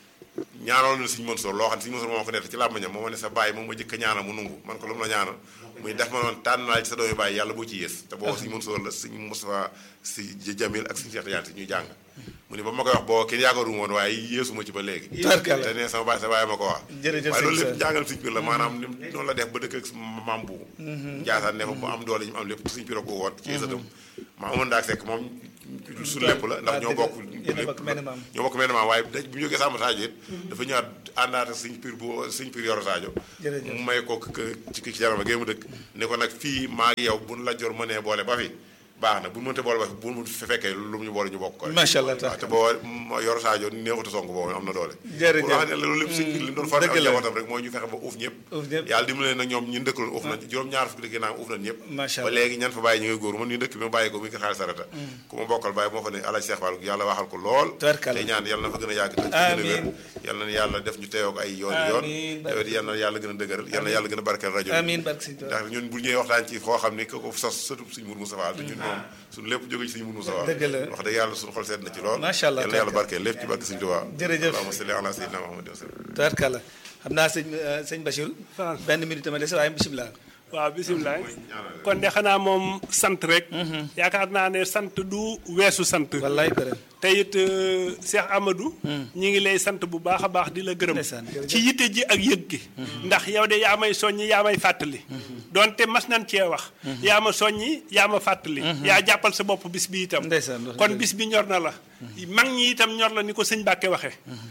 ñaanal na suñu Mansoor loo xam ne suñu Mansoor moo ko nett ci làmbañam moo ma ne sa bàyyi moom ma jëkk a ñaanal mu nungu man ko lu mu la ñaanal muy def ma noonu tànn naa ci sa doomi bàyyi yàlla boo ci yées te boobu suñu Mansour la suñu Moustapha si Jamil ak suñu Cheikh Tidiane si ñuy jàng mu ni ba ma koy wax boo kenn yaakaaru woon waaye yéesuma ci ba léegi te ne sama baay sa baay ma ko wax jërëjëf waaye loolu sëñ lépp jàngal suñ pir la maanaam ni noonu la def ba dëkk ak maam bu njaasaan ne fa mu am doole ñu mu am lépp suñ pir ko woon ci sëtam maa amoon daak sekk moom su lépp la ndax ñoo bokk lépp ñoo bokk menn maam waaye daj bu ñu jógee Samba Sadio it dafa ñëwaat àndaata suñ pir bu suñ pir yoro Sadio mu may ko ci ci jarama gée mu dëkk ne ko nag fii maa ngi yow buñ la jor mënee boole ba fi baax na bu ñu mënte boole ba fi bu mu fekkee lu mu ñu boole ñu bokk ko macha allah waaw te boo yor Sadio néexutu song boobu am na doole jërëjëf pour wax ne la loolu lépp suñ li doon faral ak njabootam rek mooy ñu fexe ba uuf ñëpp uuf ñëpp yàlla dimbali nag ñoom ñun dëkkaloon uuf nañ juróom ñaar fukki dëkk naa uuf nañ ñëpp macha ba allah léegi ñan fa bàyyi ñu ngi góor man ñu dëkk bi ma bàyyi ko mi ngi xaalis sarata ku ma bokkal bàyyi moo fa ne alaaj Seex Fall yàlla waxal ko lool Tubarkalla. te ñaan yàlla na fa gën a yàgg te gën a wér amiin yàlla na yàlla def ñu teewoo ko ay yoon yoon Amiin. te yàlla na yàlla gën a dëgëral yàlla na yàlla gën a barkeel rajo bi amiin barke sëñ Tuubaa ndax ñun bu ñëwee waxtaan ci foo xam ni ko ko sos sëtub suñu Mourou Moustapha te ñun moom suñu lépp jóge ci suñu Mourou Moustapha Dëgg la. wax dëgg yàlla suñu xol seet na ci lool Macha allah, yàlla na yàlla tabaraka. barkeel lépp ci barke Sëñ Tuubaa Jërëjëf. allahumma salli ala sayyidina Muhammad wa sallam tubaarkàlla xam naa sëñ sëñ Bachir benn minute ma dese waaye bisimilah waaw bisimilah kon de xanaa moom sant rek. yaakaar naa ne sant du weesu sant. wallaay gërëm. te it euh, Cheikh Amadou. ñi ngi lay sant bu baax a baax di la gërëm. jërëjëf. ci yitte ji ak yëg gi. ndax yow de yaa may soññi yaa may fàttali. donte mas nañ cee wax. yaa ma soññi yaa ma fàttali. yaa jàppal sa bopp bis bi itam. Ndeysaan, wax kon dëgg. bis bi ñor na la. mag ñi itam ñor la ni ko sëñ Bàkke waxee.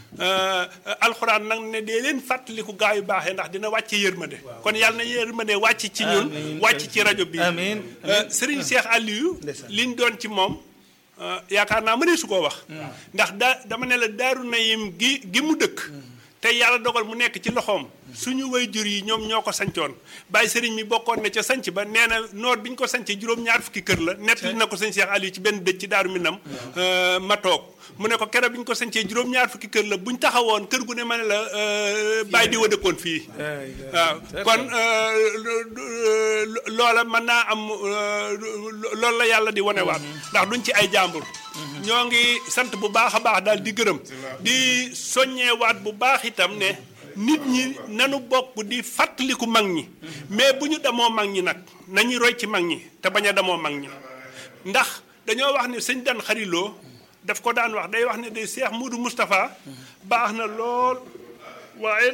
alxuraan nag ne dee leen fàttaliku gaa yu baaxee ndax dina wàcce yërmande. kon yàlla na yërmande wàcc ci ñun. Amiin. wàcc ci rajo bi. Amiin. Euh, Serigne Cheikh Aliou. liñ doon ci moom. euh, yaakaar naa mënee su koo wax. ndax daa dama ne la daaru nayim gi gi mu dëkk. te yàlla dogal mu nekk ci loxoom. suñu wayjur yi ñoom ñoo ko sancoon bàyyi sëriñ mi bokkoon na ca sanc ba nee na noor bi ñu ko sancee juróom-ñaar fukki kër la nettali na ko sëñ Cheikh Aliou ci benn dëj ci daaru minam euh, ma toog mu ne ko keroog bi ñu ko sancee juróom-ñaar fukki kër la bu ñu taxawoon kër gu ne ma ne la euh, bàyyi di wa dëkkoon fii waaw kon euh, lu- lu- loola mën naa am euh, loolu la yàlla di wanewaat ndax duñ ci ay jàmbur ñoo ngi sant bu baax a baax daal di gërëm di soññeewaat bu baax itam ne nit ñi nanu bokk di fàttaliku mag ñi mais bu ñu demoo mag ñi nag nañu roy ci mag ñi te bañ a demoo mag ñi ndax dañoo wax ne sëñ dan xariloo daf ko daan wax day wax ne de Cheikh Moudou Moustapha baax na lool waaye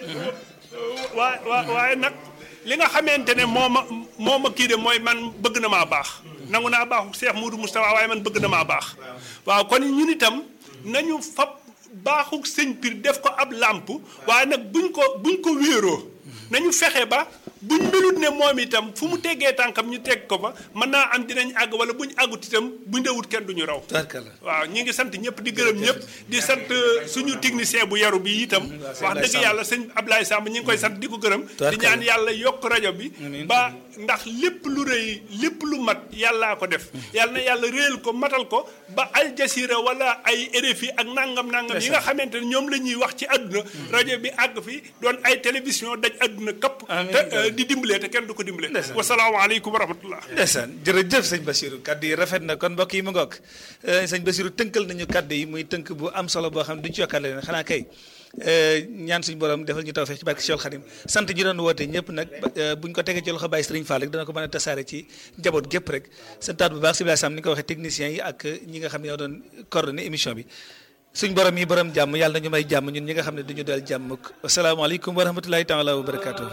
waa waa waaye nag li nga xamante ne moo ma moo ma kii de mooy man bëgg na maa baax nangu naa baaxu Cheikh Moudou Moustapha waaye man bëgg na maa baax waaw kon ñun itam nañu fab baaxu sëñ Pir def ko ab làmp waaye nag buñ ko buñ ko wéeroo nañu fexe ba buñ melut ne moom itam fu mu teggee tànkam ñu teg ko fa mën naa am dinañ àgg wala buñ àggut itam buñ dewut kenn duñu raw tubaarkàlla waaw ñi ngi sant ñëpp di gërëm ñëpp di sant suñu technicien bu yaru bi itam wax dëgg yàlla sëñ Ablaye Samb ñi ngi koy sant di ko gërëm di ñaan yàlla yokk rajo bi ba ndax lépp lu rëy lépp lu mat yàllaa ko def yàlla na yàlla réyal ko matal ko ba Al Jazeera wala ay RFI ak nangam nangam yi nga xamante ne ñoom la ñuy wax ci àdduna rajo bi àgg fi doon ay télévision daj àdduna kapp te euh, di dimbalee te kenn du ko dimbalee wasalaamaaleykum wa rahmatullah ndeysaan jërëjëf sëñ Bassirou kaddu yi rafet na kon mbokk yi mu ngoog eh, sëñ Bassirou tënkal nañu kaddu yi muy tënk bu am solo boo xam ne duñu ci yokkaat leen xanaa kay eh, ñaan suñu borom defal ñu tawfeex ci barke Cheikh Khadim sant ñi doon woote ñëpp nag ba- eh, buñ ko tegee ci loxo Baye Serigne Fall rek dana ko mën a tasaare ci njaboot gépp rek santaat bu baax si Sam ni ko waxee techniciens yi ak ñi nga xam ne ñoo doon coordonné émission bi suñ borom yi borom jàmm yàlla na ñu may jàmm ñun ñi nga xam ne duñu dal jàmm asalaamaaleykum wa rahmatulahi taala wa barakatuh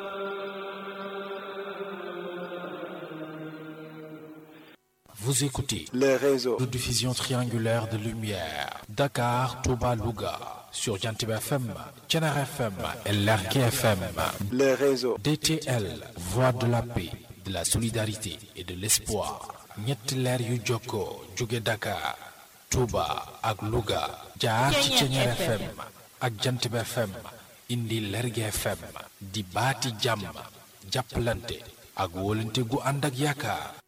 Vous écoutez les réseaux de diffusion triangulaire de lumière. Dakar, Touba, Louga. Sur Jantib FM, Tchenar FM et Lergue FM. les réseaux DTL, Voix de la paix, de la solidarité et de l'espoir. ñetti leer yu jokkoo jóge Dakar, Touba ak Louga. jaar ci Tchenar FM ak Jantib FM. indi Lergue FM. di baati jàmm. jàppalante ak wóolante gu ànd ak yaakaar.